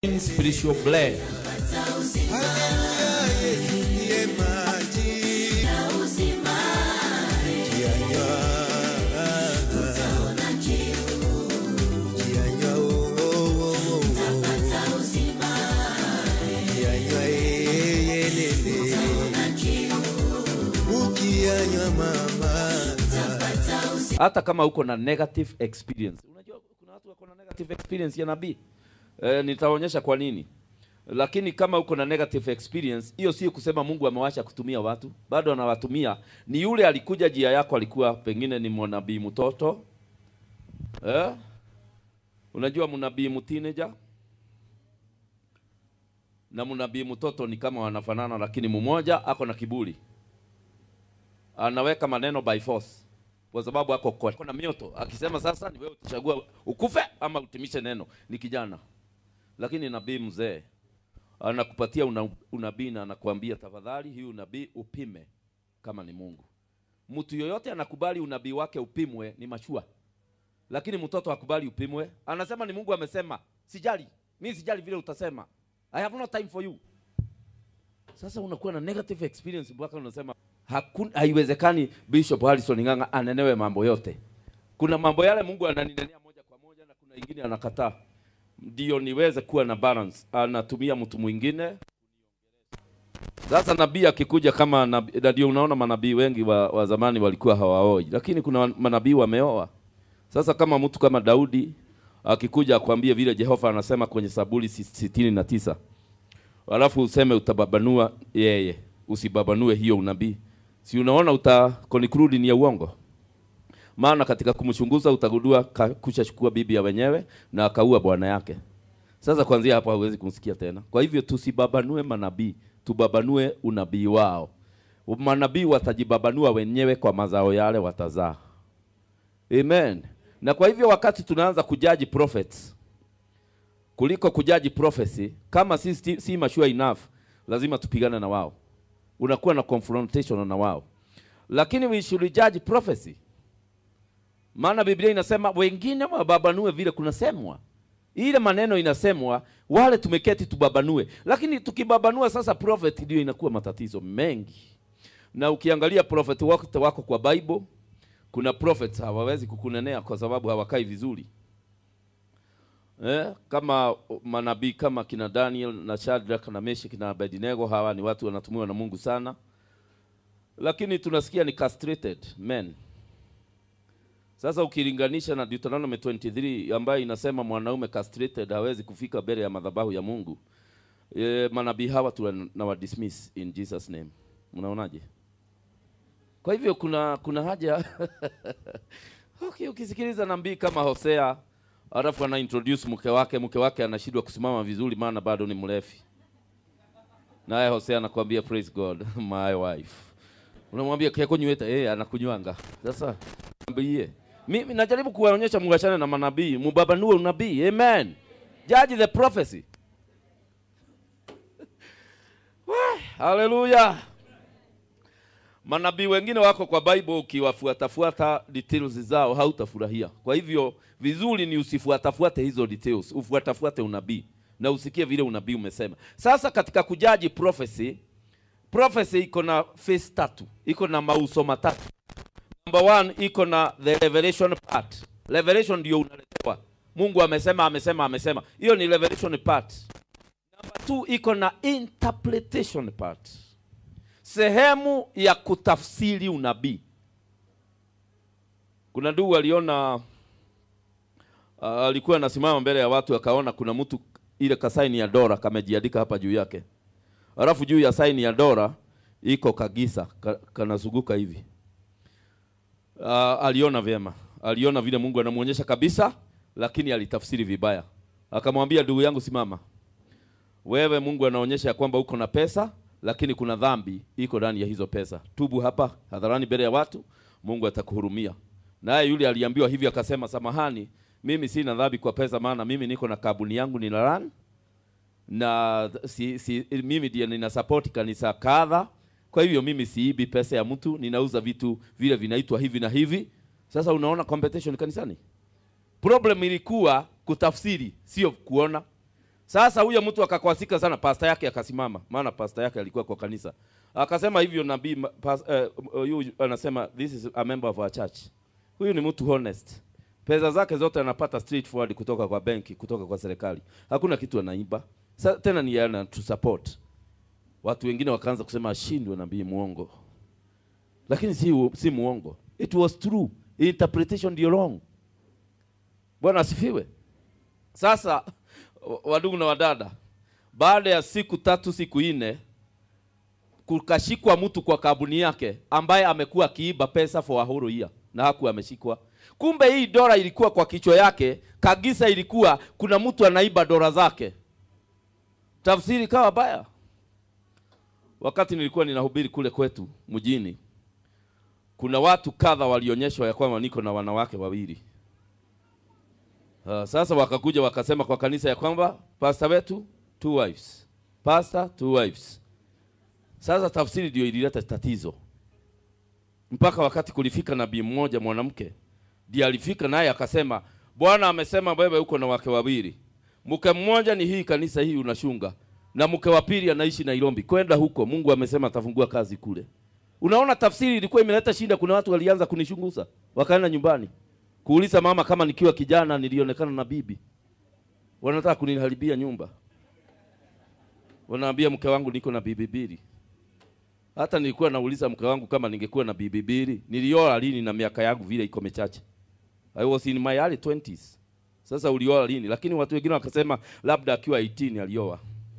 spiritual blood. Yesu ndiye maji Kianywa. Kianywa, oh, oh, oh, oh. Kianywa, eh, eh, lele. Ukianywa mama hata kama uko na negative experience. Unajua kuna watu wako na negative experience ya nabii e, nitaonyesha kwa nini. Lakini kama uko na negative experience, hiyo sio kusema Mungu amewacha kutumia watu, bado anawatumia. Ni yule alikuja jia yako, alikuwa pengine ni mwanabii mtoto eh? Unajua mnabii mteenager na mnabii mtoto ni kama wanafanana, lakini mmoja ako na kiburi, anaweka maneno by force kwa sababu ako kwa ako na mioto, akisema sasa ni wewe utachagua ukufe ama utimishe neno. Ni kijana, lakini nabii mzee anakupatia una, unabii na anakuambia tafadhali, hii unabii upime kama ni Mungu. Mtu yoyote anakubali unabii wake upimwe ni machua, lakini mtoto akubali upimwe, anasema ni Mungu amesema, sijali mimi, sijali vile utasema, I have no time for you. Sasa unakuwa na negative experience mpaka unasema hakuna, haiwezekani Bishop Harrison Ng'ang'a anenewe mambo yote. Kuna mambo yale Mungu ananinenea moja kwa moja na kuna ingine anakataa, ndio niweze kuwa na balance. Anatumia mtu mwingine. Sasa nabii akikuja kama nabii, na ndio unaona manabii wengi wa, wa zamani walikuwa hawaoi, lakini kuna manabii wameoa. Sasa kama mtu kama Daudi akikuja akwambie vile Jehova anasema kwenye Zaburi sitini na tisa alafu useme utababanua yeye, usibabanue hiyo unabii, si unaona uta conclude ni ya uongo. Maana katika kumchunguza utagundua kushachukua bibi ya wenyewe na akaua bwana yake. Sasa kuanzia hapo hauwezi kumsikia tena. Kwa hivyo tusibabanue manabii, tubabanue unabii wao. Manabii watajibabanua wenyewe kwa mazao yale watazaa. Amen. Na kwa hivyo wakati tunaanza kujaji prophets kuliko kujaji prophecy, kama si, si, si mature enough, lazima tupigane na wao. Unakuwa na confrontation na wao, lakini we should judge prophecy, maana Biblia inasema wengine wababanue vile kunasemwa. Ile maneno inasemwa, wale tumeketi tubabanue, lakini tukibabanua sasa prophet, ndio inakuwa matatizo mengi. Na ukiangalia prophet wote wako kwa Bible, kuna prophets hawawezi kukunenea kwa sababu hawakai vizuri. Eh, kama manabii kama kina Daniel na Shadrach na Meshach na Abednego, hawa ni watu wanatumiwa na Mungu sana, lakini tunasikia ni castrated men. Sasa ukilinganisha na Deuteronomy 23 ambayo inasema mwanaume castrated hawezi kufika mbele ya madhabahu ya Mungu, e, manabii hawa tunawa dismiss in Jesus name. Mnaonaje? Kwa hivyo kuna kuna haja okay, ukisikiliza nabii kama Hosea alafu ana introduce mke wake, mke wake anashindwa kusimama vizuri, maana bado ni mrefi. Naye Hosea anakuambia praise God my wife, unamwambia keko nyweta, eh, anakunywanga. Sasa mwambie mimi najaribu kuwaonyesha muachane na manabii, mubabanue unabii. Amen, judge the prophecy. Haleluya. Manabii wengine wako kwa Bible, ukiwafuatafuata details zao hautafurahia. Kwa hivyo vizuri ni usifuatafuate hizo details, ufuatafuate unabii na usikie vile unabii umesema. Sasa katika kujaji prophecy, prophecy iko na phase tatu, iko na mauso matatu. Number one, iko na the revelation part. Revelation ndio unaletewa, Mungu amesema, amesema, amesema, hiyo ni revelation part. Number two, iko na interpretation part sehemu ya kutafsiri unabii. Kuna ndugu aliona, uh, alikuwa anasimama mbele ya watu akaona kuna mtu ile kasaini ya dora kamejiandika hapa juu yake, alafu juu ya saini ya dora iko kagisa ka, kanazunguka hivi. Uh, aliona vyema, aliona vile Mungu anamuonyesha kabisa, lakini alitafsiri vibaya. Akamwambia, ndugu yangu, simama wewe, Mungu anaonyesha ya kwamba uko na pesa lakini kuna dhambi iko ndani ya hizo pesa. Tubu hapa hadharani mbele ya watu, Mungu atakuhurumia. Naye yule aliambiwa hivi akasema, samahani, mimi sina dhambi kwa pesa, maana mimi niko na kabuni yangu nina run na si, si, mimi ndiye nina support kanisa kadha. Kwa hivyo mimi siibi pesa ya mtu, ninauza vitu vile vinaitwa hivi na hivi. Sasa unaona competition kanisani. Problem ilikuwa kutafsiri, sio kuona. Sasa huyo mtu akakwasika sana, pasta yake akasimama, maana pasta yake alikuwa kwa kanisa, akasema hivyo nabii ma- pas- eh, huyu anasema this is a member of our church. Huyu ni mtu honest, pesa zake zote anapata straightforward kutoka kwa benki, kutoka kwa serikali, hakuna kitu anaiba. Sa, tena ni yana to support. Watu wengine wakaanza kusema ashindwe nabii muongo, lakini si, u- si muongo, it was true, interpretation ndio wrong. Bwana asifiwe. Sasa wa- wadugu na wadada, baada ya siku tatu siku nne, kukashikwa mtu kwa kabuni yake ambaye amekuwa akiiba pesa for a whole year na hakuwa ameshikwa. Kumbe hii dola ilikuwa kwa kichwa yake, kagisa ilikuwa kuna mtu anaiba dola zake. Tafsiri kawa baya. Wakati nilikuwa ninahubiri kule kwetu mjini, kuna watu kadha walionyeshwa ya kwamba niko na wanawake wawili. Uh, sasa wakakuja wakasema kwa kanisa ya kwamba pastor wetu two wives, pastor two wives. Sasa tafsiri ndio ilileta tatizo, mpaka wakati kulifika nabii mmoja mwanamke ndiye alifika naye akasema, Bwana amesema wewe uko na wake wawili, mke mmoja ni hii kanisa hii unashunga, na mke wa pili anaishi Nairobi, kwenda huko, Mungu amesema atafungua kazi kule. Unaona, tafsiri ilikuwa imeleta shida. Kuna watu walianza kunishunguza, wakaenda nyumbani kuuliza mama kama nikiwa kijana nilionekana na bibi, wanataka kuniharibia nyumba. Wanaambia mke wangu niko na bibi mbili. Hata nilikuwa nauliza mke wangu kama ningekuwa na bibi mbili, nilioa lini na miaka yangu vile iko michache. I was in my early 20s. Sasa ulioa lini? Lakini watu wengine wakasema labda akiwa 18 alioa.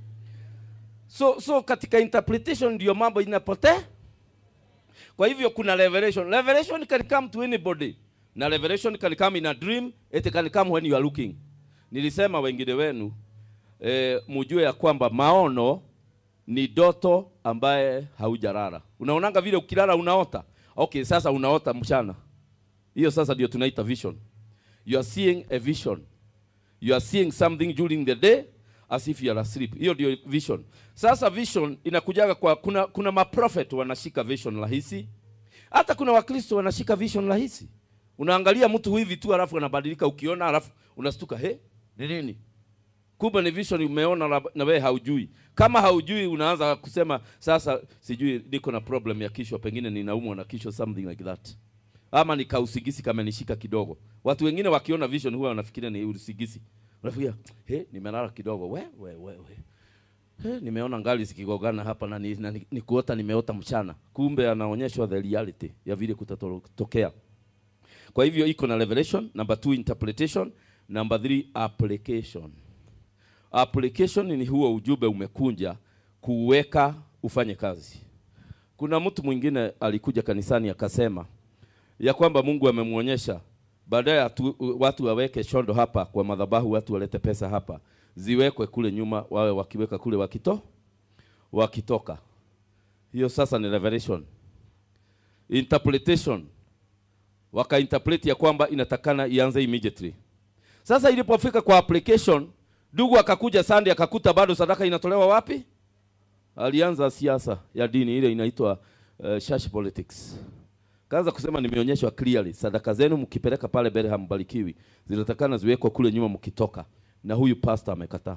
So so katika interpretation ndio mambo inapotea. Kwa hivyo kuna revelation. Revelation can come to anybody. Na revelation can come in a dream, it can come when you are looking. Nilisema wengine wenu eh, mujue ya kwamba maono ni doto ambaye haujalala. Unaonanga vile ukilala unaota. Okay, sasa unaota mchana. Hiyo sasa ndio tunaita vision. You are seeing a vision. You are seeing something during the day as if you are asleep. Hiyo ndio vision. Sasa vision inakujaga kwa kuna kuna maprofet wanashika vision rahisi. Hata kuna wakristo wanashika vision rahisi. Unaangalia mtu hivi tu alafu anabadilika ukiona alafu unastuka, he, ni nini? Kumbe ni vision umeona na- na wewe haujui. Kama haujui unaanza kusema sasa sijui niko na problem ya kichwa, pengine ninaumwa na kichwa something like that. Ama ni kausigisi kama nishika kidogo. Watu wengine wakiona vision huwa wanafikiria ni usigisi. Unafikiria, he, nimelala kidogo. We, we, we, we. He, nimeona ngali zikigogana hapa na, ni, na ni, ni kuota nimeota mchana. Kumbe anaonyeshwa the reality ya vile kutatokea. Kwa hivyo iko na revelation, number two interpretation, number three application. Application ni huo ujumbe umekunja kuweka ufanye kazi. Kuna mtu mwingine alikuja kanisani akasema ya kwamba Mungu amemwonyesha baadaye atu- watu waweke shondo hapa kwa madhabahu, watu walete pesa hapa, ziwekwe kule nyuma, wawe wakiweka kule wakito wakitoka. Hiyo sasa ni revelation. Interpretation wakainterpret ya kwamba inatakana ianze immediately. Sasa ilipofika kwa application, ndugu akakuja Sunday akakuta bado sadaka inatolewa wapi? Alianza siasa ya dini ile inaitwa uh, church politics. Kaanza kusema nimeonyeshwa clearly sadaka zenu mkipeleka pale mbele hambarikiwi. Zinatakana ziwekwe kule nyuma mkitoka. Na huyu pastor amekataa.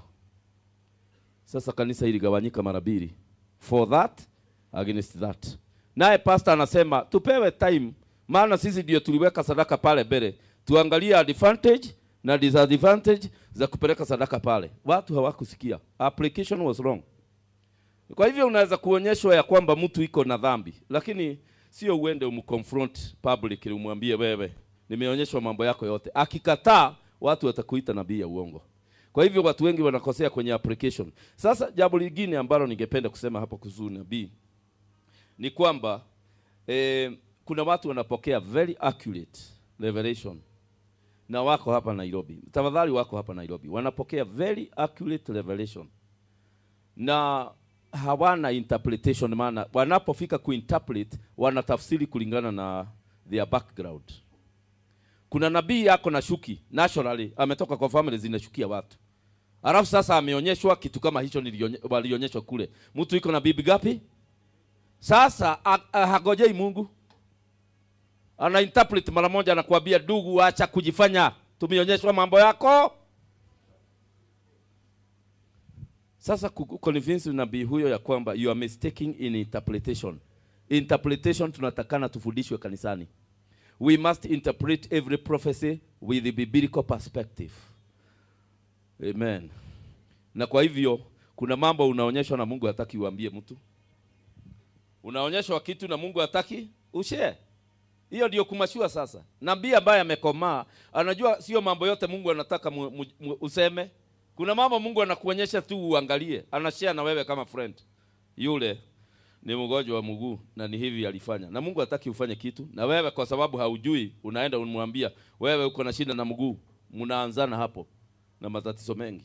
Sasa kanisa iligawanyika mara mbili. For that against that. Naye pastor anasema tupewe time maana sisi ndio tuliweka sadaka pale mbele. Tuangalie advantage na disadvantage za kupeleka sadaka pale. Watu hawakusikia. Application was wrong. Kwa hivyo unaweza kuonyeshwa ya kwamba mtu iko na dhambi, lakini sio uende umconfront public umwambie wewe, nimeonyeshwa mambo yako yote. Akikataa, watu watakuita nabii ya uongo. Kwa hivyo watu wengi wanakosea kwenye application. Sasa jambo lingine ambalo ningependa kusema hapo kuhusu nabii ni kwamba eh, kuna watu wanapokea very accurate revelation na wako hapa Nairobi. Tafadhali wako hapa Nairobi. Wanapokea very accurate revelation na hawana interpretation, maana wanapofika kuinterpret wanatafsiri kulingana na their background. Kuna nabii yako na shuki naturally, ametoka kwa family zinashukia watu, alafu sasa ameonyeshwa kitu kama hicho nilionye- walionyeshwa kule. Mtu iko na bibi gapi? Sasa a- a- hagojei Mungu, ana interpret mara moja, anakuambia ndugu, acha kujifanya, tumeonyeshwa mambo yako Sasa ku- convince nabii huyo ya kwamba you are mistaking in interpretation. Interpretation tunatakana tufundishwe kanisani. We must interpret every prophecy with the biblical perspective. Amen. Na kwa hivyo kuna mambo unaonyeshwa na Mungu hataki uambie mtu. Unaonyeshwa kitu na Mungu hataki ushare. Hiyo ndio kumashua sasa. Nabii ambaye amekomaa anajua sio mambo yote Mungu anataka mu, mu, mu, useme. Kuna mambo Mungu anakuonyesha tu uangalie, anashare na wewe kama friend. Yule ni mgonjwa wa mguu na ni hivi alifanya, na Mungu hataki ufanye kitu, na wewe kwa sababu haujui unaenda unamwambia wewe uko na shida na mguu, mnaanzana hapo na matatizo mengi.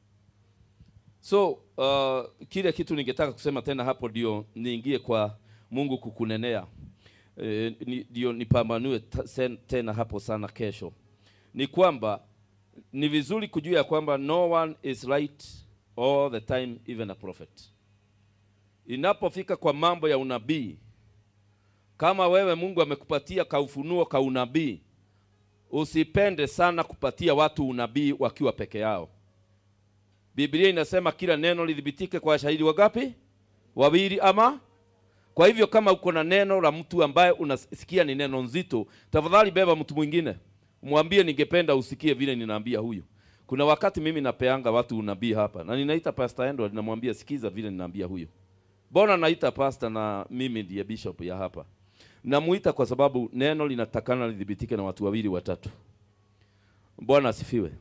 So uh, kile kitu ningetaka kusema tena hapo ndio niingie kwa Mungu kukunenea eh, ni- ndio nipambanue ta- sen- tena hapo sana kesho, ni kwamba ni vizuri kujua ya kwamba no one is right all the time, even a prophet. Inapofika kwa mambo ya unabii, kama wewe Mungu amekupatia kaufunuo ka unabii, usipende sana kupatia watu unabii wakiwa peke yao. Biblia inasema kila neno lidhibitike kwa shahidi wangapi? Wawili ama kwa hivyo kama uko na neno la mtu ambaye unasikia ni neno nzito, tafadhali beba mtu mwingine, mwambie ningependa usikie vile ninaambia huyu. Kuna wakati mimi napeanga watu unabii hapa na ninaita Pastor Edward, namwambia sikiza vile ninaambia huyu. Mbona naita pastor na mimi ndiye bishop ya hapa? Namuita kwa sababu neno linatakana lidhibitike na watu wawili watatu. Bwana asifiwe.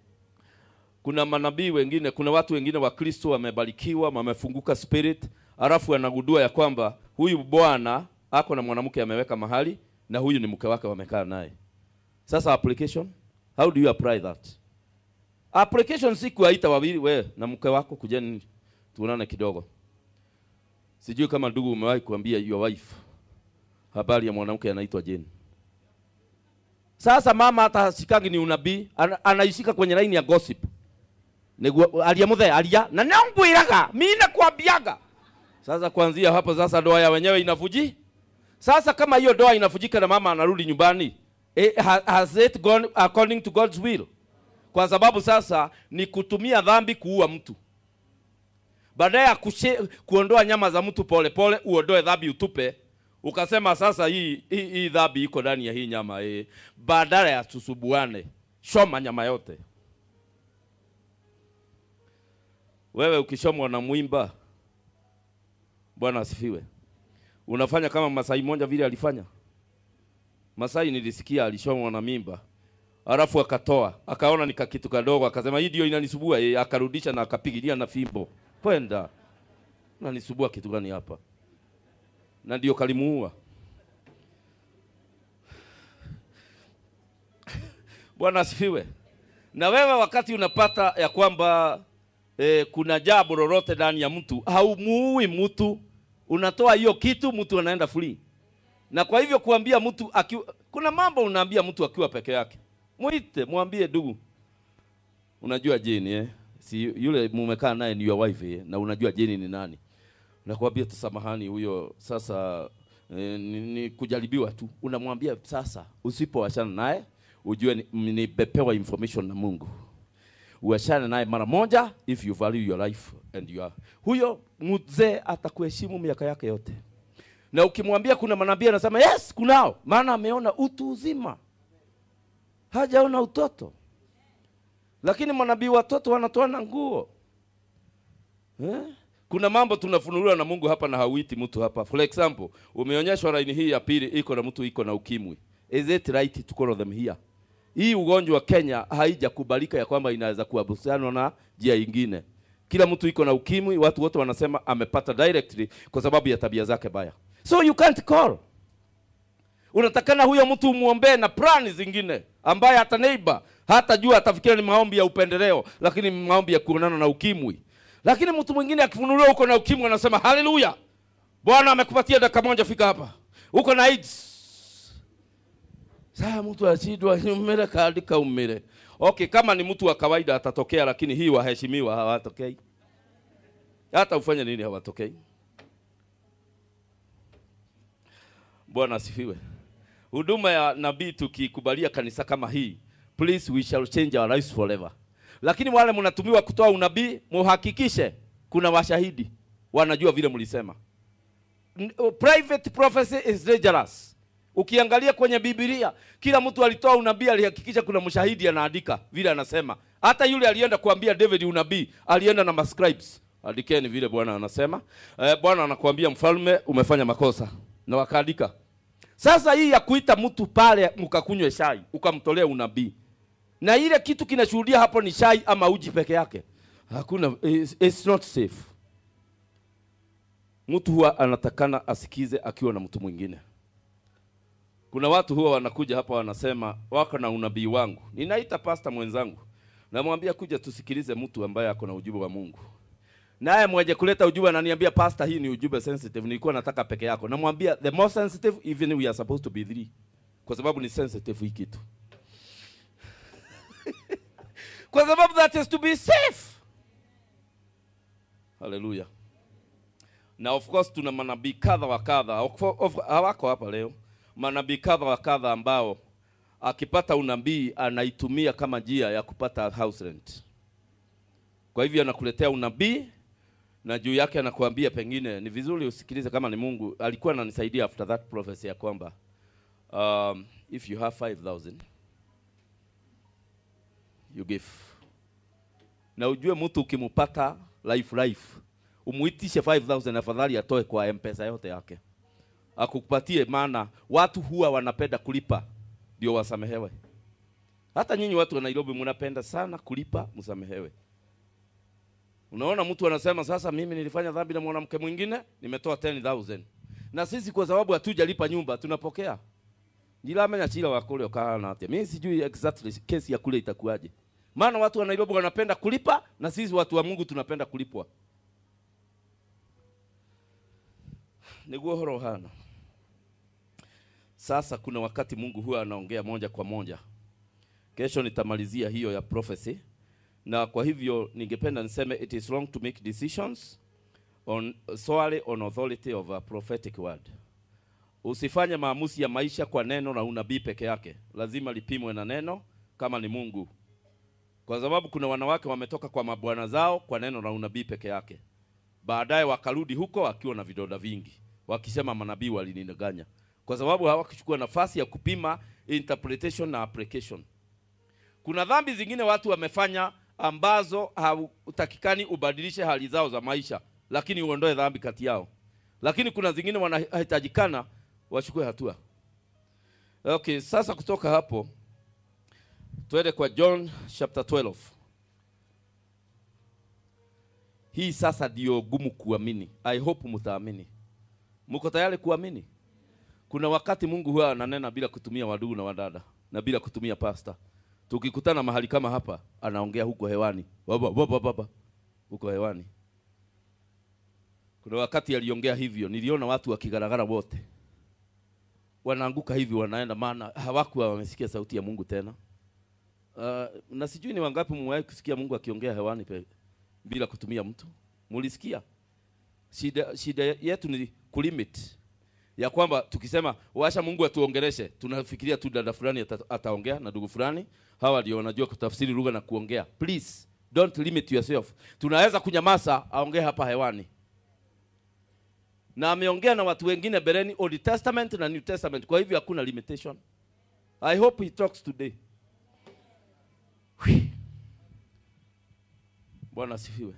Kuna manabii wengine, kuna watu wengine wa Kristo wamebarikiwa, wamefunguka spirit, alafu anagundua ya kwamba huyu bwana ako na mwanamke ameweka mahali na huyu ni mke wake wamekaa naye. Sasa application, how do you apply that? Application si kuwaita wawili, we na mke wako kujeni tuonane kidogo. Sijui kama ndugu umewahi kuambia your wife habari ya mwanamke anaitwa Jane. Sasa mama hata hasikangi ni unabii, ana, anaishika kwenye laini ya gossip. Niguo alia muthe alia na nangwiraga mimi nakwambiaga. Sasa kuanzia hapo sasa ndoa ya wenyewe inafuji. Sasa kama hiyo ndoa inafujika na mama anarudi nyumbani, eh, ha- has it gone according to God's will? Kwa sababu sasa ni kutumia dhambi kuua mtu baadaye ya kushe- kuondoa nyama za mtu pole pole, uondoe dhambi utupe, ukasema sasa hii hii, hii dhambi iko ndani ya hii nyama eh. Badala ya tusubuane, shoma nyama yote. Wewe ukishomwa na mwimba, Bwana asifiwe, unafanya kama Masai moja vile alifanya. Masai nilisikia alishomwa na mimba alafu akatoa akaona ni kakitu kadogo, akasema hii ndio inanisubua eh, akarudisha na akapigilia na fimbo kwenda nanisubua kitu gani hapa, na ndio kalimuua. Bwana asifiwe. Na wewe wakati unapata ya kwamba eh, kuna jambo lolote ndani ya mtu, haumuui mtu, unatoa hiyo kitu, mtu anaenda free. Na kwa hivyo kuambia mtu akiwa, kuna mambo unaambia mtu akiwa peke yake, mwite mwambie, ndugu, unajua Jeni eh? si yule mumekaa naye ni your wife eh? na unajua Jeni ni nani, nakwambia tu samahani, huyo sasa eh, ni, ni kujaribiwa tu. Unamwambia sasa, usipoachana naye ujue ni- nimepewa information na Mungu, uachane naye mara moja, if you value your life and your huyo mzee atakuheshimu miaka yake yote. Na ukimwambia kuna manabii anasema yes, kunao, maana ameona utu uzima, hajaona utoto lakini manabii watoto wanatoana nguo eh? Kuna mambo tunafunuliwa na Mungu hapa na hauiti mtu hapa. For example, umeonyeshwa laini hii ya pili iko na mtu iko na ukimwi. Is it right to call them here? Hii ugonjwa Kenya haijakubalika ya kwamba inaweza kuambukiziwa na njia ingine. Kila mtu iko na ukimwi, watu wote wanasema amepata directly kwa sababu ya tabia zake baya. So you can't call unatakana huyo mtu umwombee na plani zingine ambaye hata neighbor hata jua atafikiria ni maombi ya upendeleo, lakini ni maombi ya kuonana na ukimwi. Lakini mtu mwingine akifunuliwa uko na ukimwi anasema haleluya, Bwana amekupatia dakika moja, fika hapa, uko na AIDS. Sasa mtu ashindwa umere kaandika umere. Okay, kama ni mtu wa kawaida atatokea, lakini hii waheshimiwa hawatokei. Hata ufanye nini hawatokei. Bwana asifiwe. Huduma ya nabii tukikubalia kanisa kama hii, please we shall change our lives forever. Lakini wale mnatumiwa kutoa unabii, muhakikishe kuna washahidi wanajua vile mlisema. N- uh, Private prophecy is dangerous. Ukiangalia kwenye Biblia, kila mtu alitoa unabii, alihakikisha kuna mshahidi anaandika vile anasema. Hata yule alienda kuambia David unabii, alienda na mascribes, andikeni vile Bwana anasema. Eh, Bwana anakuambia mfalme, umefanya makosa, na wakaandika. Sasa hii ya kuita mtu pale mkakunywe shai ukamtolea unabii, na ile kitu kinashuhudia hapo ni shai ama uji peke yake, hakuna, it's, it's not safe. Mtu huwa anatakana asikize akiwa na mtu mwingine. Kuna watu huwa wanakuja hapa wanasema wako na unabii wangu, ninaita pasta mwenzangu, namwambia kuja tusikilize mtu ambaye ako na ujumbe wa Mungu. Naye mwenye kuleta ujumbe ananiambia pastor, hii ni ujumbe sensitive, nilikuwa nataka peke yako. Namwambia the more sensitive even we are supposed to be three, kwa sababu ni sensitive hii kitu kwa sababu that is to be safe. Haleluya. Na of course tuna manabii kadha wa kadha, of- of- hawako hapa leo, manabii kadha wa kadha ambao akipata unabii anaitumia kama njia ya kupata house rent. Kwa hivyo anakuletea unabii na juu yake anakuambia pengine ni vizuri usikilize kama ni Mungu. Alikuwa ananisaidia after that prophecy ya kwamba um, if you have 5000 you give. Na ujue mtu ukimpata life life umuitishe 5000 afadhali atoe kwa M-Pesa yote yake akupatie, maana watu huwa wanapenda kulipa ndio wasamehewe. Hata nyinyi watu wa Nairobi mnapenda sana kulipa msamehewe. Unaona, mtu anasema sasa, mimi nilifanya dhambi na mwanamke mwingine, nimetoa 10000 na sisi kwa sababu hatujalipa nyumba tunapokea nilamenya chila wakule ukahana atia. Mimi sijui exactly kesi ya kule itakuwaje, maana watu wa Nairobi wanapenda kulipa na sisi watu wa Mungu tunapenda kulipwa. Niguo horo hana. Sasa kuna wakati Mungu huwa anaongea moja kwa moja. Kesho nitamalizia hiyo ya prophecy, na kwa hivyo ningependa niseme it is wrong to make decisions on solely on authority of a prophetic word. Usifanye maamuzi ya maisha kwa neno na unabii peke yake, lazima lipimwe na neno kama ni Mungu, kwa sababu kuna wanawake wametoka kwa mabwana zao kwa neno na unabii peke yake, baadaye wakarudi huko akiwa na vidonda vingi, wakisema manabii walinidanganya, kwa sababu hawakuchukua nafasi ya kupima interpretation na application. Kuna dhambi zingine watu wamefanya ambazo hautakikani ubadilishe hali zao za maisha, lakini uondoe dhambi kati yao. Lakini kuna zingine wanahitajikana wachukue hatua. Okay, sasa kutoka hapo twende kwa John chapter 12. Hii sasa ndio gumu kuamini. I hope mtaamini. Mko tayari kuamini? Kuna wakati Mungu huwa ananena bila kutumia wadugu na wadada na bila kutumia pasta. Tukikutana mahali kama hapa, anaongea huko hewani, baba baba baba, huko hewani. Kuna wakati aliongea hivyo, niliona watu wakigaragara wote, wanaanguka hivi, wanaenda, maana hawakuwa wamesikia sauti ya Mungu tena. Uh, na sijui ni wangapi mmewahi kusikia Mungu akiongea hewani pe, bila kutumia mtu? Mulisikia? Shida, shida yetu ni kulimit ya kwamba tukisema washa Mungu atuongeleshe, tunafikiria tu dada fulani ata, ataongea na ndugu fulani, hawa ndio wanajua kutafsiri lugha na kuongea. Please don't limit yourself. Tunaweza kunyamaza, aongee hapa hewani, na ameongea na watu wengine bereni, Old Testament na New Testament. Kwa hivyo hakuna limitation. I hope he talks today. Bwana asifiwe.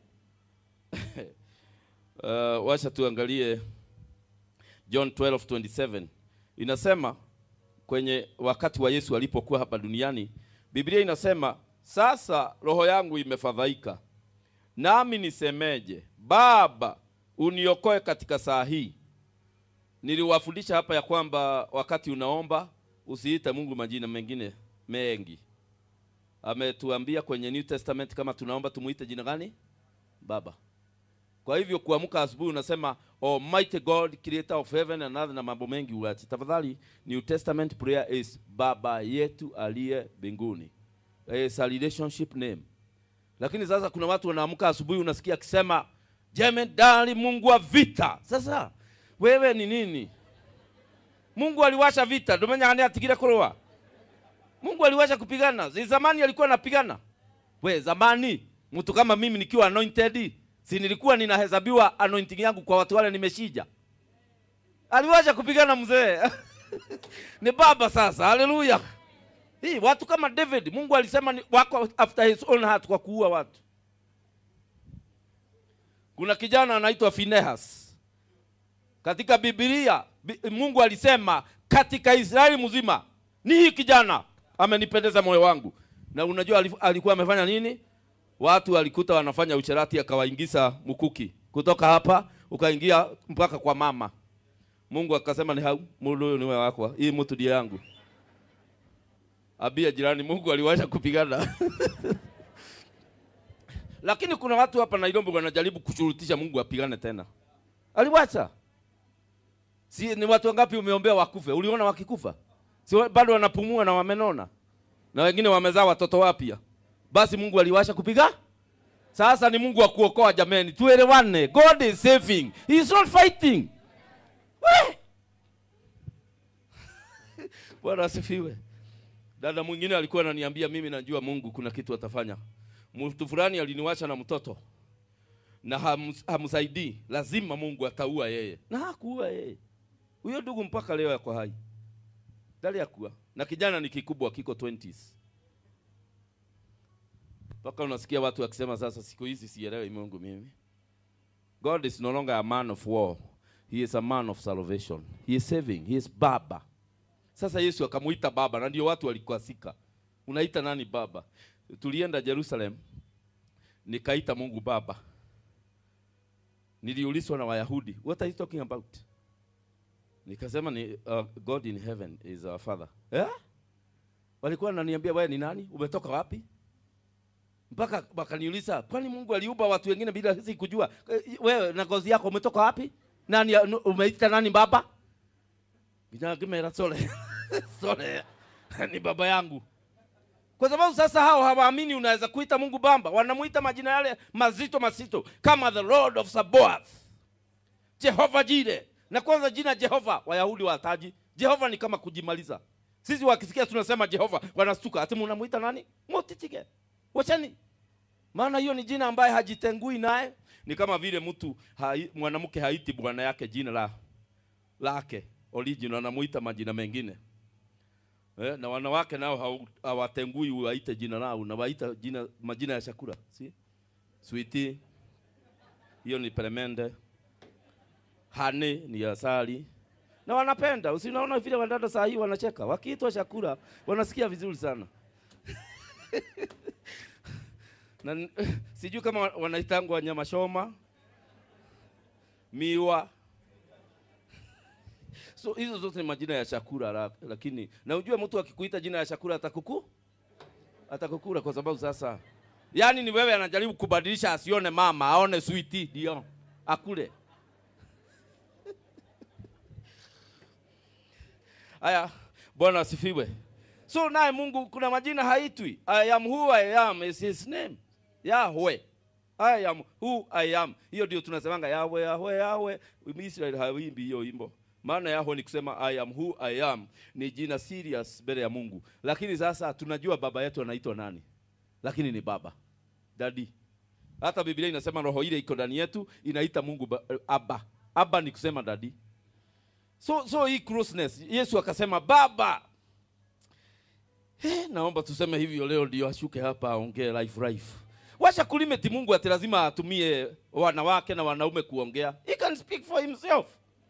uh, wacha tuangalie John 12:27 inasema kwenye wakati wa Yesu alipokuwa hapa duniani, Biblia inasema sasa roho yangu imefadhaika, nami nisemeje? Baba, uniokoe katika saa hii. Niliwafundisha hapa ya kwamba wakati unaomba usiite Mungu majina mengine mengi. Ametuambia kwenye New Testament kama tunaomba tumuite jina gani? Baba. Kwa hivyo kuamka asubuhi unasema Almighty God creator of heaven and earth na mambo mengi uache. Tafadhali New Testament prayer is Baba yetu aliye mbinguni. It's a relationship name. Lakini sasa kuna watu wanaamka asubuhi unasikia akisema jemedari Mungu wa vita. Sasa wewe ni nini? Mungu aliwasha vita, domenya ane atigire kuroa. Mungu aliwasha kupigana. Zi zamani alikuwa anapigana. We zamani mtu kama mimi nikiwa anointed si nilikuwa ninahesabiwa anointing yangu kwa watu wale nimeshija aliwacha kupigana mzee ni baba sasa haleluya hii watu kama david mungu alisema ni wako after his own heart kwa kuua watu kuna kijana anaitwa finehas katika bibilia Bi- mungu alisema katika israeli mzima ni hii kijana amenipendeza moyo wangu na unajua alif- alikuwa amefanya nini watu walikuta wanafanya ucherati akawaingiza mkuki kutoka hapa ukaingia mpaka kwa mama mungu akasema ni hau mundu huyu niwe wakwa hii mtu ndiye yangu abia jirani mungu aliwacha kupigana lakini kuna watu hapa nairobi wanajaribu kushurutisha mungu apigane tena aliwacha si ni watu wangapi umeombea wakufe uliona wakikufa si wa- bado wanapumua na wamenona na wengine wamezaa watoto wapya basi mungu aliwasha kupiga sasa ni mungu wa kuokoa jameni tuelewane god is saving he is not fighting We! bwana asifiwe dada mwingine alikuwa ananiambia mimi najua mungu kuna kitu atafanya mtu fulani aliniwacha na mtoto na hams- hamsaidii lazima mungu ataua yeye na hakuua yeye huyo ndugu mpaka leo yako hai dali akuwa na kijana ni kikubwa kiko 20s mpaka unasikia watu wakisema sasa siku hizi sielewi mungu mimi god is no longer a man of war he is a man of salvation he is saving he is baba sasa yesu akamuita baba na ndio watu walikwasika unaita nani baba tulienda jerusalem nikaita mungu baba niliulizwa na wayahudi what are you talking about nikasema ni uh, god in heaven is our father eh? walikuwa wananiambia wewe ni nani umetoka wapi mpaka wakaniuliza kwani mungu aliumba watu wengine bila sisi kujua Eh, wewe na ngozi yako umetoka wapi nani umeita nani baba Kinyagamera sole sole ni baba yangu kwa sababu sasa hao hawaamini unaweza kuita mungu bamba wanamuita majina yale mazito mazito kama the lord of sabaoth jehova jire na kwanza jina jehova wayahudi wataji jehova ni kama kujimaliza sisi wakisikia tunasema jehova wanastuka ati munamuita nani mutitige wachani maana hiyo ni jina ambaye hajitengui naye ni kama vile mtu hai, mwanamke haiti bwana yake jina la lake original anamuita majina mengine eh, na wanawake nao hau- hawatengui waite jina lao na waita jina majina ya chakula si switi hiyo ni peremende hane ni asali na wanapenda usinaona vile wadada saa hii wanacheka wakiitwa chakula wanasikia vizuri sana na n- sijui kama wa- wanaitangwa nyama shoma miwa so hizo zote ni majina ya chakula la- lakini na ujue mtu akikuita jina ya chakula atakuku atakukula kwa sababu sasa yaani ni wewe anajaribu kubadilisha asione mama aone switi ndio akule haya bwana asifiwe so naye mungu kuna majina haitwi i am who i am is his name yahwe i am who i am hiyo ndio tunasemanga yahwe yahwe yahwe israel hawimbi hiyo imbo maana yahwe ni kusema i am who i am ni jina serious mbele ya mungu lakini sasa tunajua baba yetu anaitwa nani lakini ni baba dadi hata biblia inasema roho ile iko ndani yetu inaita mungu ba, aba aba ni kusema dadi so so hii closeness yesu akasema baba Eh, naomba tuseme hivyo leo ndio ashuke hapa aongee life life wacha kulimiti mungu ati lazima atumie wanawake na wanaume kuongea he can speak for himself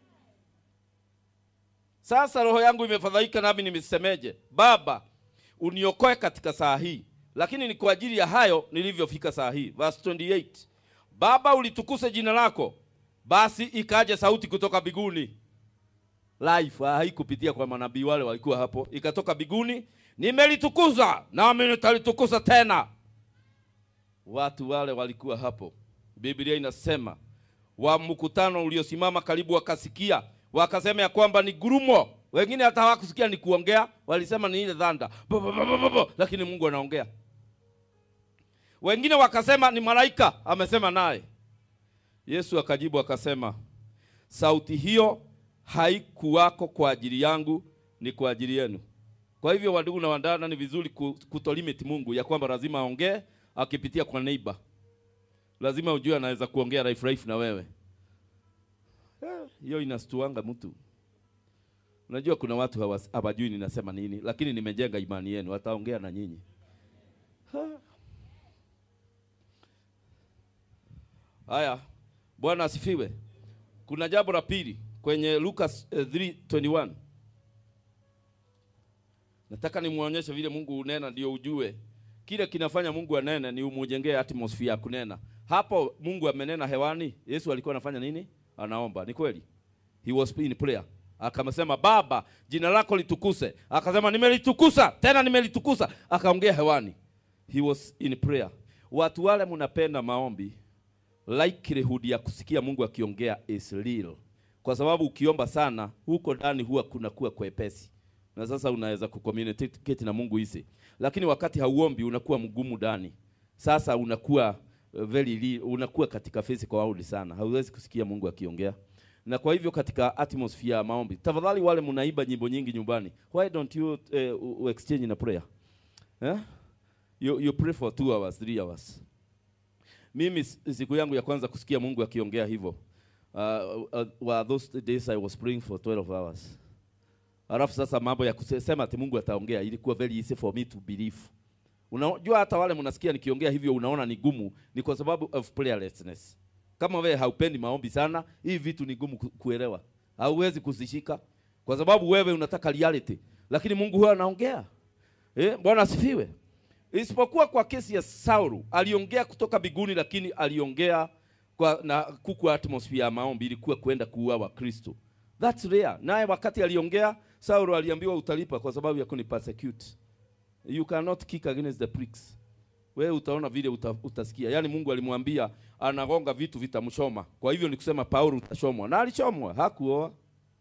sasa roho yangu imefadhaika nami nimesemeje baba uniokoe katika saa hii lakini ni kwa ajili ya hayo nilivyofika saa hii verse 28 baba ulitukuse jina lako basi ikaja sauti kutoka biguni life ah, haikupitia kwa manabii wale walikuwa hapo ikatoka biguni nimelitukuza nami nitalitukuza tena watu wale walikuwa hapo biblia inasema wa mkutano uliosimama karibu wakasikia wakasema ya kwamba ni gurumo wengine hata hawakusikia ni kuongea walisema ni ile dhanda Bo, bo, bo, bo, bo, bo. lakini mungu anaongea wengine wakasema ni malaika amesema naye yesu akajibu akasema sauti hiyo haikuwako kwa ajili yangu ni kwa ajili yenu kwa hivyo wandugu na wandana ni vizuri ku- kutolimit mungu ya kwamba lazima aongee akipitia kwa neighbor lazima ujue anaweza kuongea life life na wewe. Eh, Hiyo inastuanga mtu. Unajua kuna watu hawas- hawajui ninasema nini, lakini nimejenga imani yenu, wataongea na nyinyi. Ha. Haya, Bwana asifiwe. Kuna jambo la pili kwenye Lucas eh, 3:21. Nataka nimuonyeshe vile Mungu hunena ndio ujue. Kile kinafanya Mungu anene ni umujengee atmosphere ya kunena. Hapo Mungu amenena hewani, Yesu alikuwa anafanya nini? Anaomba. Ni kweli? He was in prayer. Akamsema Baba, jina lako litukuse. Akasema nimelitukusa, tena nimelitukusa. Akaongea hewani. He was in prayer. Watu wale mnapenda maombi, likelihood ya kusikia Mungu akiongea is real. Kwa sababu ukiomba sana huko ndani huwa kuna kuwa kwepesi. Na sasa unaweza kucommunicate na Mungu hisi. Lakini wakati hauombi unakuwa mgumu ndani. Sasa unakuwa uh, very real, unakuwa katika physical world sana. Hauwezi kusikia Mungu akiongea. Na kwa hivyo katika atmosphere ya maombi, tafadhali wale mnaimba nyimbo nyingi nyumbani, why don't you uh, uh, exchange in a prayer? Eh? You, you pray for two hours, three hours. Mimi s- siku yangu ya kwanza kusikia Mungu akiongea hivyo uh, uh, were those days I was praying for 12 hours. Alafu sasa mambo ya kusema ati Mungu ataongea ilikuwa very easy for me to believe. Unajua hata wale mnasikia nikiongea hivyo unaona ni gumu, ni kwa sababu of prayerlessness. Kama wewe haupendi maombi sana, hii vitu ni gumu ku- kuelewa. Hauwezi kuzishika kwa sababu wewe unataka reality, lakini Mungu huwa anaongea. Eh, Bwana asifiwe. Isipokuwa kwa kesi ya Saulu, aliongea kutoka biguni, lakini aliongea kwa na kuku atmosphere ya maombi ilikuwa kwenda kuua Wakristo. That's rare. Naye wakati aliongea, Saulu aliambiwa utalipa kwa sababu ya kuni persecute. You cannot kick against the pricks. Wewe utaona vile uta, utasikia. Yaani Mungu alimwambia anagonga vitu vitamshoma. Kwa hivyo ni kusema Paulo utashomwa. Na alichomwa, hakuoa.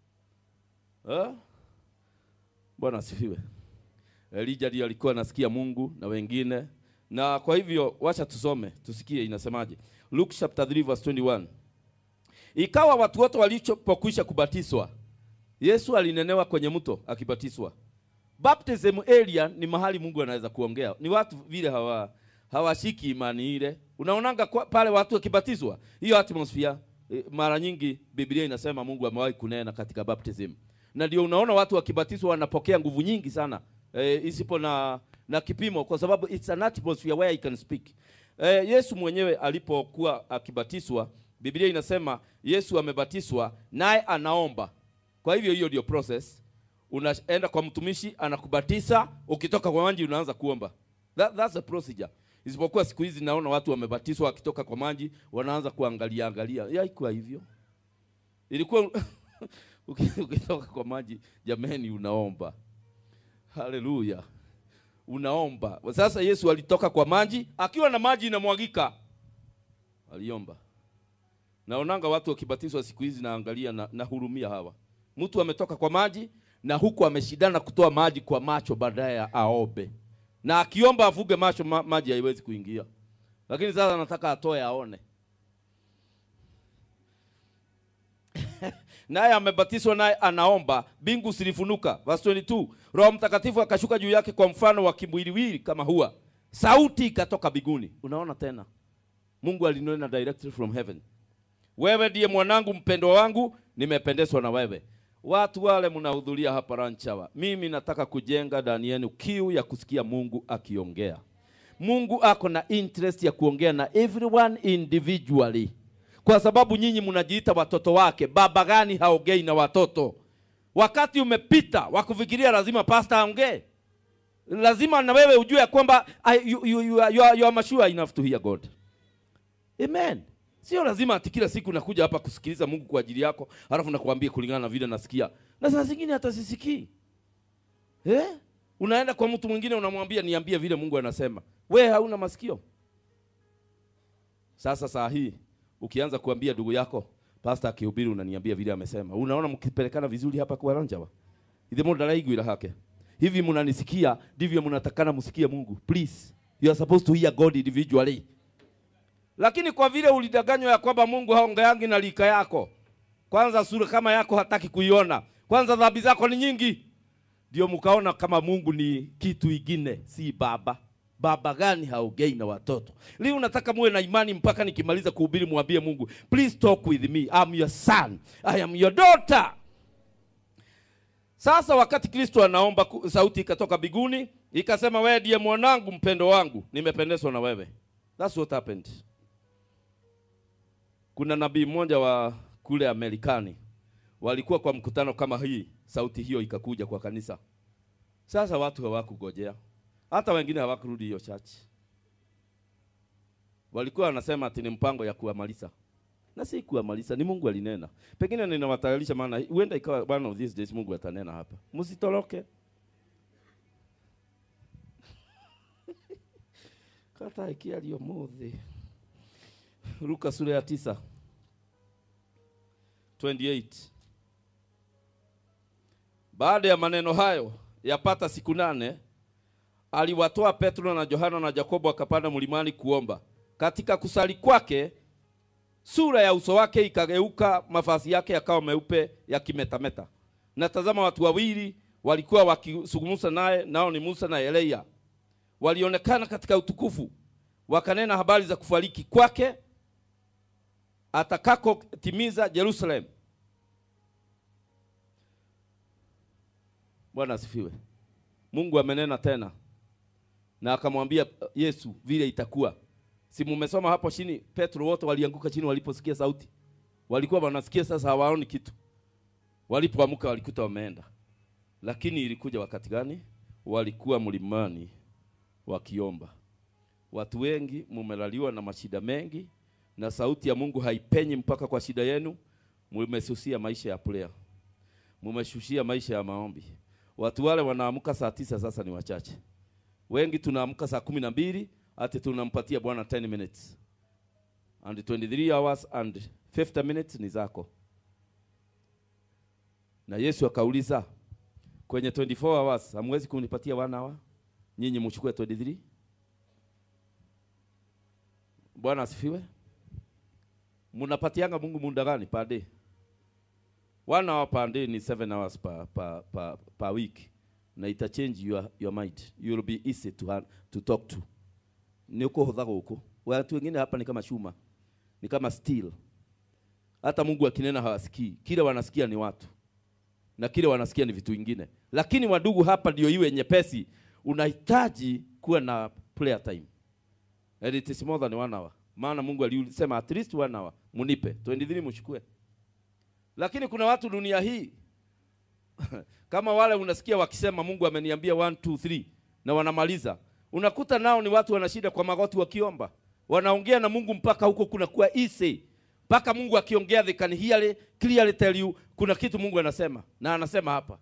Eh? Bwana asifiwe. Elijah ndiye alikuwa anasikia Mungu na wengine. Na kwa hivyo wacha tusome, tusikie inasemaje. Luke chapter 3 verse 21. Ikawa watu wote walichopokwisha kubatizwa, Yesu alinenewa kwenye mto akibatizwa. Baptism area ni mahali Mungu anaweza kuongea. Ni watu vile hawa hawashiki imani ile. Unaonanga kwa, pale watu wakibatizwa, hiyo atmosphere eh, mara nyingi Biblia inasema Mungu amewahi kunena katika baptism. Na ndio unaona watu wakibatizwa wanapokea nguvu nyingi sana. Eh, isipo na na kipimo kwa sababu it's an atmosphere where I can speak. Eh, Yesu mwenyewe alipokuwa akibatizwa, Biblia inasema Yesu amebatizwa naye anaomba. Kwa hivyo hiyo ndio process unaenda kwa mtumishi anakubatiza, ukitoka kwa maji unaanza kuomba. That, that's the procedure. Isipokuwa siku hizi naona watu wamebatizwa wakitoka kwa maji wanaanza kuangalia angalia. Haikuwa hivyo. Ilikuwa uki- ukitoka kwa maji jameni, unaomba. Haleluya, unaomba. Sasa Yesu alitoka kwa maji akiwa na maji inamwagika, aliomba. Naonanga watu wakibatizwa siku hizi, naangalia na, nahurumia hawa. Mtu ametoka kwa maji na huku ameshindana kutoa maji kwa macho baadaye ya aombe, na akiomba avuge macho ma, maji haiwezi kuingia, lakini sasa anataka atoe aone. naye amebatizwa naye anaomba, mbingu zilifunuka. Verse 22, Roho Mtakatifu akashuka juu yake kwa mfano wa kimwiliwili kama hua, sauti ikatoka biguni. Unaona tena, Mungu alinena directly from heaven wewe ndiye mwanangu mpendwa wangu, nimependezwa na wewe. Watu wale mnahudhuria hapa Ranchawa, mimi nataka kujenga ndani yenu kiu ya kusikia Mungu akiongea. Mungu ako na interest ya kuongea na everyone individually, kwa sababu nyinyi mnajiita watoto wake. Baba gani haongei na watoto? Wakati umepita wa kufikiria lazima pastor aongee. Lazima na wewe ujue ya kwamba I- you, you, you, are- you, are- you are mature enough to hear God. Amen. Sio lazima ati kila siku nakuja hapa kusikiliza Mungu kwa ajili yako, halafu nakwambia kulingana na vile nasikia. Na saa zingine hata sisikii. Eh? Unaenda kwa mtu mwingine unamwambia niambie vile Mungu anasema. We hauna masikio. Sasa saa hii ukianza kuambia ndugu yako pastor akihubiri unaniambia vile amesema. Unaona mkipelekana vizuri hapa kwa Ranjawa. Ithe mundu araiguira hake. Hivi mnanisikia ndivyo mnatakana msikie Mungu. Please. You are supposed to hear God individually. Lakini kwa vile ulidanganywa ya kwamba Mungu haongeangi na lika yako, kwanza sura kama yako hataki kuiona, kwanza dhambi zako ni nyingi, ndio mkaona kama Mungu ni kitu ingine, si baba. baba gani haongei na watoto leo unataka muwe na imani mpaka nikimaliza kuhubiri mwambie mungu please talk with me I'm your son I am your daughter sasa wakati kristo anaomba ku- sauti ikatoka biguni ikasema wewe ndiye mwanangu mpendo wangu nimependezwa na wewe That's what happened kuna nabii mmoja wa kule amerikani walikuwa kwa mkutano kama hii sauti hiyo ikakuja kwa kanisa sasa watu hawakugojea hata wengine hawakurudi hiyo church walikuwa wanasema ati ni mpango ya kuwamaliza na si kuwamaliza ni mungu alinena pengine ninawatayarisha maana huenda ikawa one of these days mungu atanena hapa msitoroke kata ikiario muthi luka sura ya tisa 28 baada ya maneno hayo yapata siku nane aliwatoa petro na yohana na yakobo akapanda mlimani kuomba katika kusali kwake sura ya uso wake ikageuka mavazi yake yakawa meupe yakimetameta na tazama watu wawili walikuwa wakizungumza naye nao ni musa na eliya walionekana katika utukufu wakanena habari za kufariki kwake atakako timiza Jerusalem. Bwana asifiwe. Mungu amenena tena na akamwambia Yesu vile itakuwa. Si mumesoma hapo chini, Petro wote walianguka chini waliposikia sauti, walikuwa wanasikia, sasa hawaoni kitu. Walipoamka walikuta wameenda, lakini ilikuja wakati gani? Walikuwa mlimani wakiomba. Watu wengi mumelaliwa na mashida mengi, na sauti ya Mungu haipenyi mpaka kwa shida yenu. Mumesusia maisha ya prayer, mumeshushia maisha ya maombi. Watu wale wanaamka saa tisa sasa ni wachache. Wengi tunaamka saa kumi na mbili ati tunampatia Bwana 10 minutes and 23 hours and 50 minutes ni zako. Na Yesu akauliza kwenye 24 hours hamwezi kunipatia one hour? Nyinyi mchukue 23. Bwana asifiwe. Mnapatianga Mungu muda gani per day? One hour per day ni seven hours per, per, per, per week na ita change your, your mind. You will be easy to, ha- to talk to. Ni uko hodha huko. Watu wengine hapa ni kama chuma. Ni kama steel. Hata Mungu akinena hawasikii. Kile wanasikia ni watu. Na kile wanasikia ni vitu vingine. Lakini wadugu hapa ndio iwe nyepesi. Unahitaji kuwa na prayer time. And it is more than one hour. Maana Mungu alisema at least one hour. Munipe. 23 mchukue. Lakini kuna watu dunia hii kama wale unasikia wakisema Mungu ameniambia 1 2 3 na wanamaliza. Unakuta nao ni watu wana shida kwa magoti wakiomba. Wanaongea na Mungu mpaka huko kunakuwa easy. Mpaka Mungu akiongea they can hear clearly tell you kuna kitu Mungu anasema na anasema hapa.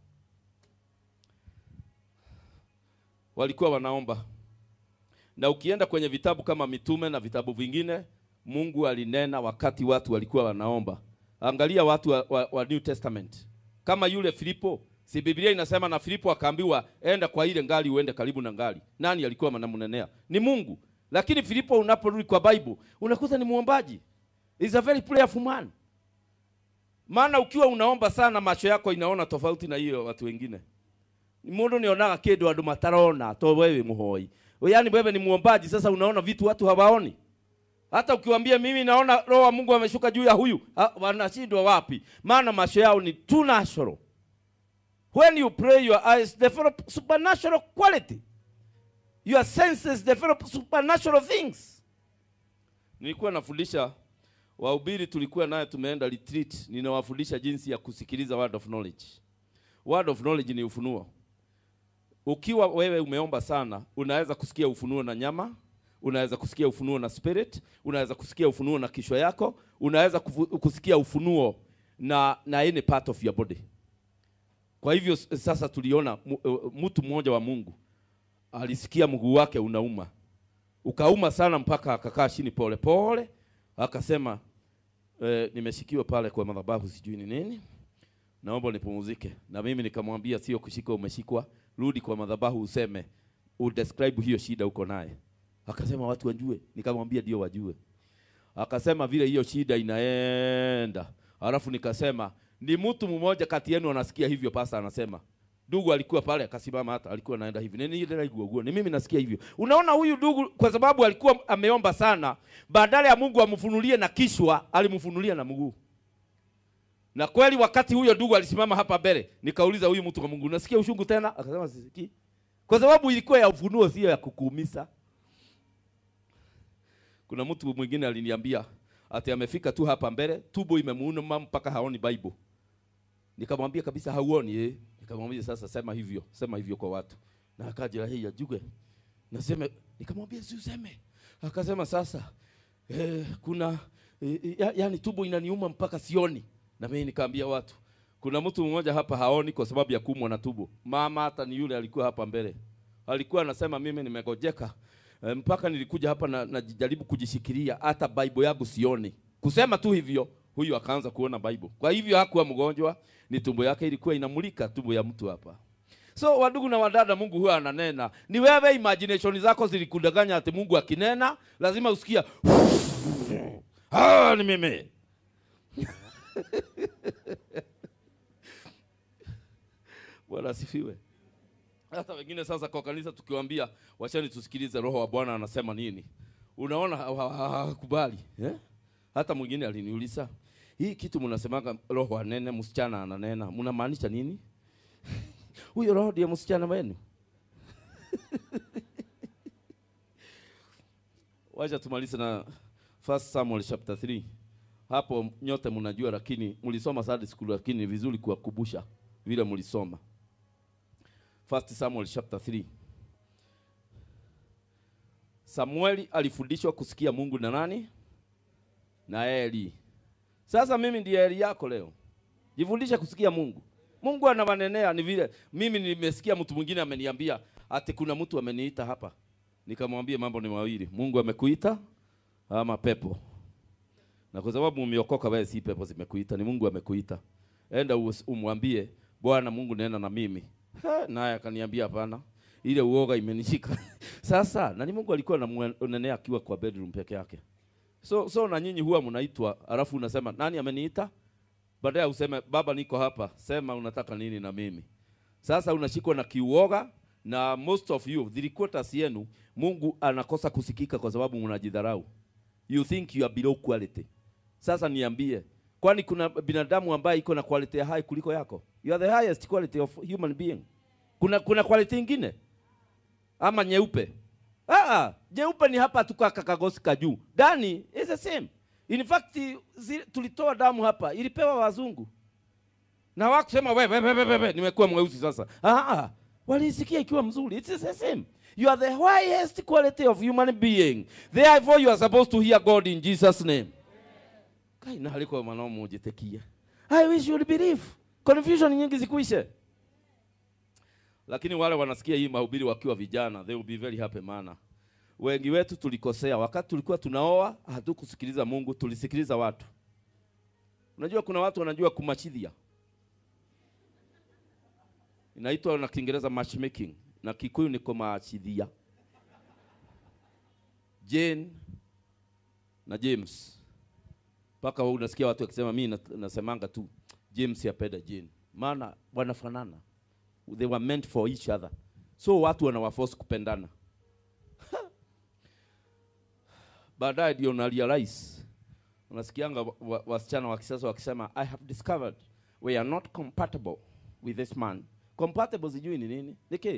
Walikuwa wanaomba. Na ukienda kwenye vitabu kama mitume na vitabu vingine, Mungu alinena wakati watu walikuwa wanaomba. Angalia watu wa, wa, wa New Testament kama yule Filipo, si Biblia inasema na Filipo akaambiwa enda kwa ile ngali uende karibu na ngali. Nani alikuwa anamnenea? Ni Mungu. Lakini Filipo unaporudi kwa Bible unakuta ni muombaji. Is a very prayerful man. Maana ukiwa unaomba sana macho yako inaona tofauti na hiyo watu wengine. Mundu nionaga kindu andu matarona to wewe muhoi. Yaani wewe ni muombaji sasa unaona vitu watu hawaoni. Hata ukiwaambia mimi naona roho wa Mungu ameshuka juu ya huyu, ha, wanashindwa wapi? Maana macho yao ni too natural. When you pray your eyes develop supernatural quality. Your senses develop supernatural things. Nilikuwa nafundisha wahubiri, tulikuwa naye tumeenda retreat, ninawafundisha jinsi ya kusikiliza word of knowledge. Word of knowledge ni ufunuo. Ukiwa wewe umeomba sana, unaweza kusikia ufunuo na nyama, unaweza kusikia ufunuo na spirit, unaweza kusikia ufunuo na kichwa yako, unaweza kufu, kusikia ufunuo na na any part of your body. Kwa hivyo s- sasa tuliona mu- uh, mtu mmoja wa Mungu alisikia mguu wake unauma, ukauma sana mpaka akakaa chini pole pole, akasema eh, nimeshikiwa pale kwa madhabahu, sijui ni nini, naomba nipumzike. Na mimi nikamwambia sio kushikwa, umeshikwa, rudi kwa madhabahu useme, udescribe hiyo shida uko naye. Akasema watu wajue, nikamwambia ndio wajue. Akasema vile hiyo shida inaenda, alafu nikasema ni mtu mmoja kati yenu anasikia hivyo, pasa anasema ndugu alikuwa pale akasimama hata alikuwa anaenda hivi nini ile raigua guo ni mimi nasikia hivyo unaona huyu ndugu kwa sababu alikuwa ameomba sana badala ya Mungu amfunulie na kishwa alimfunulia na mguu na kweli wakati huyo ndugu alisimama hapa mbele nikauliza huyu mtu wa Mungu unasikia ushungu tena akasema sisikii kwa sababu ilikuwa ya ufunuo sio ya kukuumiza kuna mtu mwingine aliniambia ati amefika tu hapa mbele tubo imemuuma mpaka haoni Bible nikamwambia kabisa hauoni eh nikamwambia sasa sema hivyo sema hivyo kwa watu na akaja hii ajuge nasema nikamwambia si useme akasema sasa eh, kuna eh, ya, yani tubo inaniuma mpaka sioni na mimi nikaambia watu kuna mtu mmoja hapa haoni kwa sababu ya kumwa na tubo mama hata ni yule alikuwa hapa mbele alikuwa anasema mimi nimegojeka e, mpaka nilikuja hapa na najaribu kujishikilia hata bible yangu sioni kusema tu hivyo huyu akaanza kuona bible kwa hivyo hakuwa mgonjwa ni tumbo yake ilikuwa inamulika tumbo ya mtu hapa so wadugu na wadada mungu huwa ananena ni wewe imagination zako zilikudanganya ati mungu akinena lazima usikia ah, ni mimi bwana asifiwe hata wengine sasa kwa kanisa tukiwaambia wachani tusikilize roho wa bwana anasema nini unaona ha- ha- ha- hakubali eh? hata mwingine aliniuliza hii kitu mnasemaga roho anene msichana ananena mnamaanisha nini huyo roho ndiye msichana wenu wacha tumalize na first samuel chapter 3 hapo nyote mnajua lakini mlisoma Sunday school lakini ni vizuri kuwakumbusha vile mlisoma First Samuel chapter 3. Samueli alifundishwa kusikia Mungu na nani? Na Eli. Sasa mimi ndiye Eli yako leo. Jifundishe kusikia Mungu. Mungu anawanenea ni vile mimi nimesikia mtu mwingine ameniambia ati kuna mtu ameniita hapa. Nikamwambia mambo ni mawili. Mungu amekuita ama pepo. Na kwa sababu umeokoka wewe si pepo zimekuita, ni Mungu amekuita. Enda uos- umwambie Bwana Mungu nena na mimi. Ha, naye akaniambia hapana. Ile uoga imenishika. Sasa na ni Mungu alikuwa anamnenea akiwa kwa bedroom peke yake. So so na nyinyi huwa mnaitwa alafu unasema nani ameniita? Baadaye useme baba niko hapa, sema unataka nini na mimi. Sasa unashikwa na kiuoga na most of you three quarters yenu Mungu anakosa kusikika kwa sababu mnajidharau. You think you are below quality. Sasa niambie, kwani kuna binadamu ambaye iko na quality ya high kuliko yako? You are the highest quality of human being. Kuna kuna quality ingine ama nyeupe? Ah, nyeupe ni hapa tuka kakagosi ka juu. Ndani is the same. In fact zi, tulitoa damu hapa ilipewa wazungu. Na wakusema wewe wewe wewe wewe nimekuwa mweusi sasa. Ah, ah. Walisikia ikiwa mzuri. It's the same. You are the highest quality of human being. Therefore you are supposed to hear God in Jesus name. Kai na haliko manao mujitekia. I wish you would believe. Confusion nyingi zikuishe. Lakini wale wanasikia hii mahubiri wakiwa vijana, they will be very happy maana wengi wetu tulikosea wakati tulikuwa tunaoa, hatukusikiliza Mungu, tulisikiliza watu. Unajua kuna watu wanajua kumachidhia, inaitwa na Kiingereza matchmaking na Kikuyu ni kumachidhia. Jane na James, mpaka wewe unasikia watu wakisema, mimi na- nasemanga tu James yapenda Jane, maana wanafanana, they were meant for each other, so watu wanawaforce kupendana baadaye ndio una realize unasikianga wa- wa- wasichana wa kisasa wakisema i have discovered we are not compatible with this man compatible sijui ni nini niki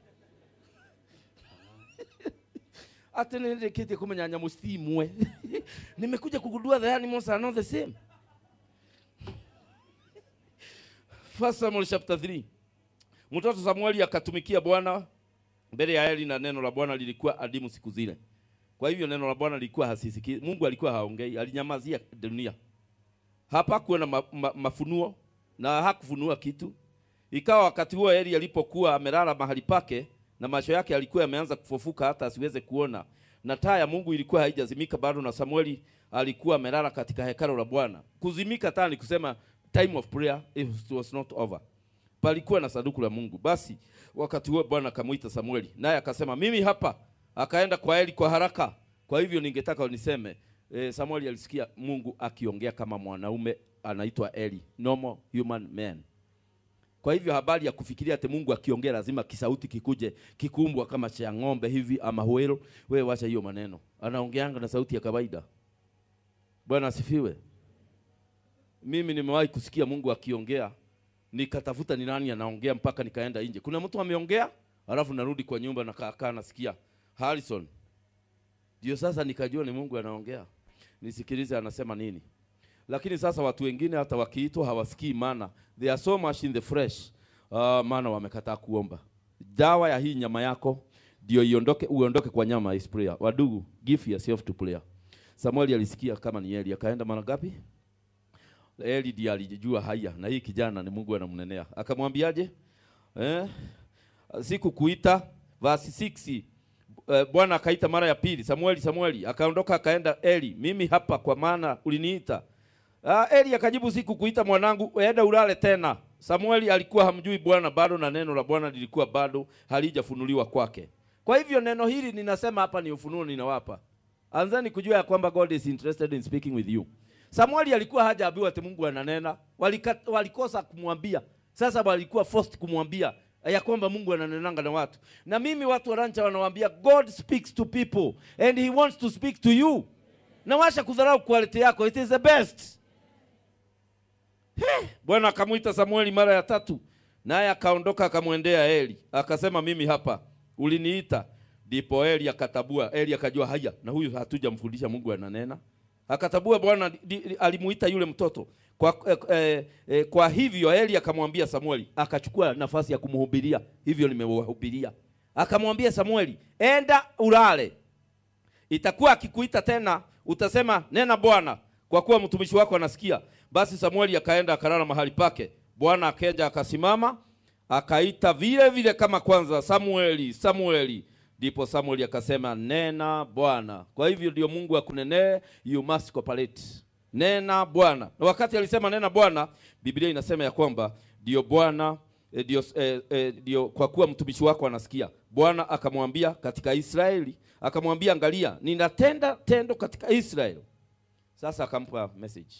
ati nindikite kumenyanya mustimwe nimekuja kugundua the animals are not the same First Samuel chapter 3 mtoto Samueli akatumikia Bwana mbele ya Eli na neno la Bwana lilikuwa adimu siku zile kwa hivyo neno la Bwana lilikuwa hasisikii. Mungu alikuwa haongei, alinyamazia dunia. Hapakuwa na ma, ma, mafunuo na hakufunua kitu. Ikawa wakati huo Eli alipokuwa amelala mahali pake na macho yake alikuwa yameanza kufufuka hata asiweze kuona, na taa ya Mungu ilikuwa haijazimika bado, na Samueli alikuwa amelala katika hekalo la Bwana. Kuzimika taa ni kusema time of prayer it was not over. Palikuwa na sanduku la Mungu. Basi wakati huo Bwana akamwita Samueli, naye akasema mimi hapa. Akaenda kwa Eli kwa haraka. Kwa hivyo ningetaka niseme e, Samueli alisikia Mungu akiongea kama mwanaume anaitwa Eli, normal human man. Kwa hivyo habari ya kufikiria ati Mungu akiongea lazima kisauti kikuje kikumbwa kama cha ng'ombe hivi ama whale, wewe wacha hiyo maneno. Anaongeanga na sauti ya kawaida. Bwana asifiwe. Mimi nimewahi kusikia Mungu akiongea, nikatafuta ni nani anaongea mpaka nikaenda nje. Kuna mtu ameongea, alafu narudi kwa nyumba na kaa nasikia Harrison. Ndio sasa nikajua ni Mungu anaongea. Nisikilize anasema nini. Lakini sasa watu wengine hata wakiitwa hawasikii maana. They are so much in the flesh. Uh, maana wamekataa kuomba. Dawa ya hii nyama yako ndio iondoke uondoke kwa nyama is prayer. Wadugu, give yourself to prayer. Samuel alisikia kama ni Eli, akaenda mara ngapi? Eli ndiye alijua haya, na hii kijana ni Mungu anamnenea. Akamwambiaje? Eh? Siku kuita verse 6 eh, Bwana akaita mara ya pili, Samueli, Samueli. Akaondoka akaenda Eli, mimi hapa kwa maana uliniita. Ah, Eli akajibu, siku kuita mwanangu, enda ulale tena. Samueli alikuwa hamjui Bwana bado, na neno la Bwana lilikuwa bado halijafunuliwa kwake. Kwa hivyo neno hili ninasema hapa ni ufunuo ninawapa. Anzani kujua ya kwamba God is interested in speaking with you. Samueli alikuwa hajaambiwa ati Mungu ananena, walika, walikosa kumwambia. Sasa walikuwa forced kumwambia ya kwamba Mungu ananenanga na watu. Na mimi watu wa rancha wanawaambia God speaks to people and he wants to speak to you. Na washa kudharau quality yako, it is the best. He, Bwana akamwita Samueli mara ya tatu, naye akaondoka akamwendea Eli, akasema mimi hapa, uliniita. Ndipo Eli akatabua, Eli akajua haya, na huyu hatujamfundisha Mungu ananena. Akatabua Bwana di- di- alimuita yule mtoto kwa, eh, eh, eh, kwa hivyo Eli akamwambia Samueli, akachukua nafasi ya kumhubiria, hivyo nimewahubiria. Akamwambia Samueli, enda ulale, itakuwa akikuita tena utasema nena Bwana, kwa kuwa mtumishi wako anasikia. Basi Samueli akaenda akalala mahali pake. Bwana akaja akasimama, akaita vile vile kama kwanza, Samueli, Samueli. Ndipo Samueli akasema nena Bwana. Kwa hivyo ndio Mungu akunenee, you must cooperate. Nena Bwana. Na wakati alisema nena Bwana, Biblia inasema ya kwamba ndio Bwana eh, ndio eh, eh, ndio kwa kuwa mtumishi wako anasikia. Bwana akamwambia katika Israeli, akamwambia angalia, ninatenda tendo katika Israeli. Sasa akampa message.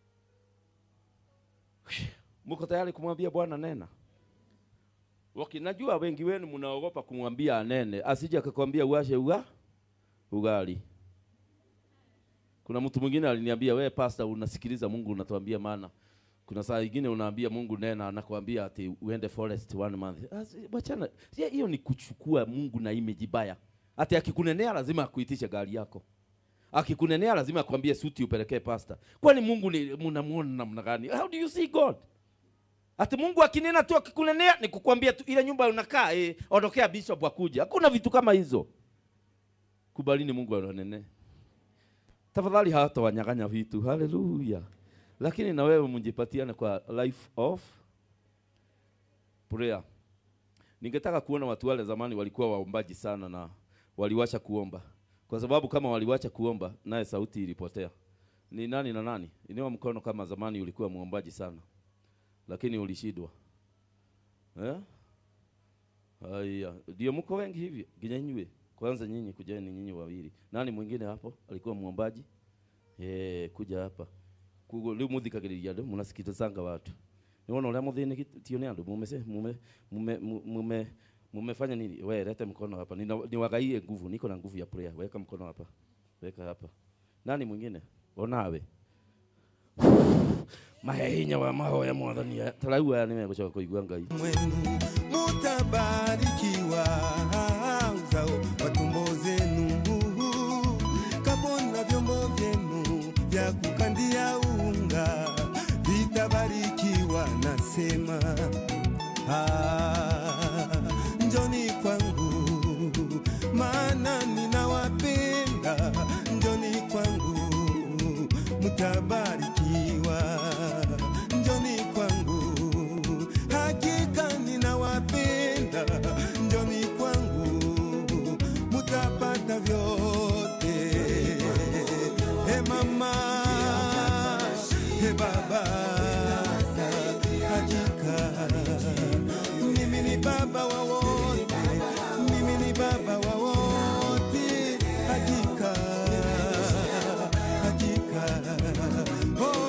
Mko tayari kumwambia Bwana nena? Waki, najua wengi wenu mnaogopa kumwambia anene, asije akakwambia uashe uga ugali. Kuna mtu mwingine aliniambia, we pastor, unasikiliza Mungu unatuambia maana. Kuna saa nyingine unaambia Mungu nena, anakuambia ati uende forest one month. Asi- Wachana, si- hiyo ni kuchukua Mungu na image baya. Ati akikunenea lazima akuitishe gari yako. Akikunenea lazima akwambie suti upelekee pastor. Kwani Mungu ni mnamuona namna gani? How do you see God? Ati Mungu akinena tu akikunenea ni kukwambia tu ile nyumba unakaa eh, ondokea bishop akuja. Hakuna vitu kama hizo. Kubalini Mungu ananene. Tafadhali hata wanyang'anya vitu. Haleluya. Lakini na wewe mjipatiane kwa life of prayer. Ningetaka kuona watu wale zamani walikuwa waombaji sana na waliwacha kuomba. Kwa sababu kama waliwacha kuomba naye sauti ilipotea. Ni nani na nani? Inua mkono kama zamani ulikuwa muombaji sana lakini ulishindwa eh? Haya, ndio mko wengi hivi. Ginyanywe kwanza, nyinyi kujeni, nyinyi wawili. Nani mwingine hapo alikuwa muombaji? Eh, kuja hapa kugo leo muthikagiriria andu munasikitizanga watu niwona uria muthini tio ni andu mume mume mume mume mumefanya nini? We lete mkono hapa, Nina- niwagaie nguvu, niko na nguvu ya prayer. Weka mkono hapa, weka hapa. Nani mwingine? Onawe mahehinya wa mahoya mwathani tarau aya nimegucoka kuigua ngai mwenu mutabarikiwa uzao wa tumbo zenu kabona vyombo vyenu vya kukandia unga vitabarikiwa nasema ah, njoni kwangu maana ninawapenda njoni kwangu mutabarikiwa njoni kwangu hakika ninawapenda njoni kwangu mutapata vyote he mama he baba hakika mimi ni baba wa wote mimi ni baba wa wote hakika hakika oh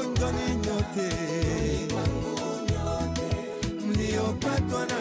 wetu ana